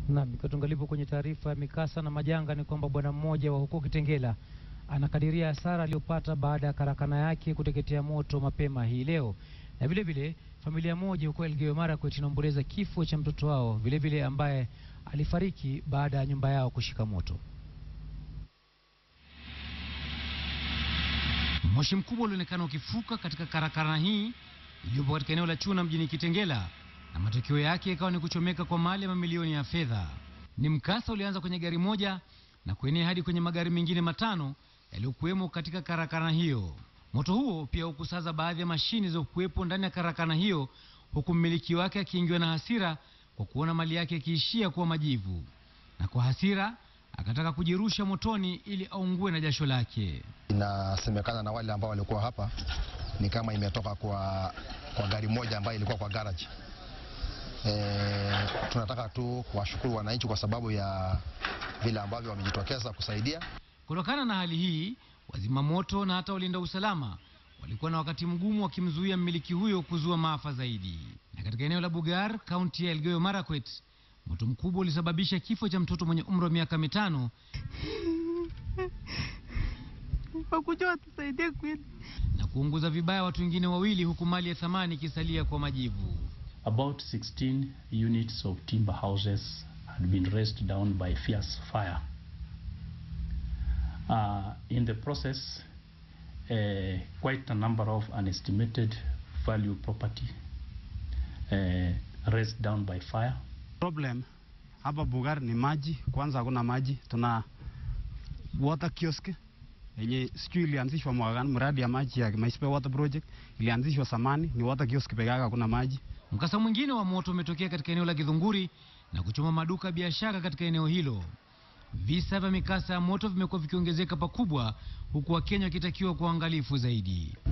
Na mikatungalipo kwenye taarifa ya mikasa na majanga ni kwamba bwana mmoja wa huko Kitengela anakadiria hasara aliyopata baada ya karakana yake kuteketea moto mapema hii leo, na vile vile familia moja huko Elgeyo Marakwet inaomboleza kifo cha mtoto wao vile vile ambaye alifariki baada ya nyumba yao kushika moto. Moshi mkubwa ulionekana ukifuka katika karakana hii iliyopo katika eneo la Chuna mjini Kitengela, na matokeo yake ikawa ni kuchomeka kwa mali ya mamilioni ya fedha. Ni mkasa ulianza kwenye gari moja na kuenea hadi kwenye magari mengine matano yaliyokuwemo katika karakana hiyo. Moto huo pia hukusaza baadhi ya mashini zilizokuwepo ndani ya karakana hiyo, huku mmiliki wake akiingiwa na hasira kwa kuona mali yake ikiishia kuwa majivu, na kwa hasira akataka kujirusha motoni ili aungue na jasho lake. Inasemekana na wale ambao walikuwa hapa ni kama imetoka kwa, kwa gari moja ambayo ilikuwa kwa garage. E, tunataka tu kuwashukuru wananchi kwa sababu ya vile ambavyo wamejitokeza kusaidia. Kutokana na hali hii, wazima moto na hata walinda usalama walikuwa na wakati mgumu wakimzuia mmiliki huyo kuzua maafa zaidi. Na katika eneo la Bugar, kaunti ya Elgeyo Marakwet, moto mkubwa ulisababisha kifo cha mtoto mwenye umri wa miaka mitano wakuja watusaidie kweli. na kuunguza vibaya watu wengine wawili, huku mali ya thamani ikisalia kwa majivu. About 16 units of timber houses had been razed down by fierce fire. Uh, in the process, uh, quite a number of unestimated value property uh, razed down by fire. Problem hapa Bugar ni maji. Kwanza hakuna maji, tuna water kiosk yenye sijui ilianzishwa mwaka gani. Mradi ya maji ya Maispe Water Project ilianzishwa samani, ni water kiosk peke yake, hakuna maji. Mkasa mwingine wa moto umetokea katika eneo la Githunguri na kuchoma maduka ya biashara katika eneo hilo. Visa vya mikasa ya moto vimekuwa vikiongezeka pakubwa, huku Wakenya wakitakiwa kwa uangalifu zaidi.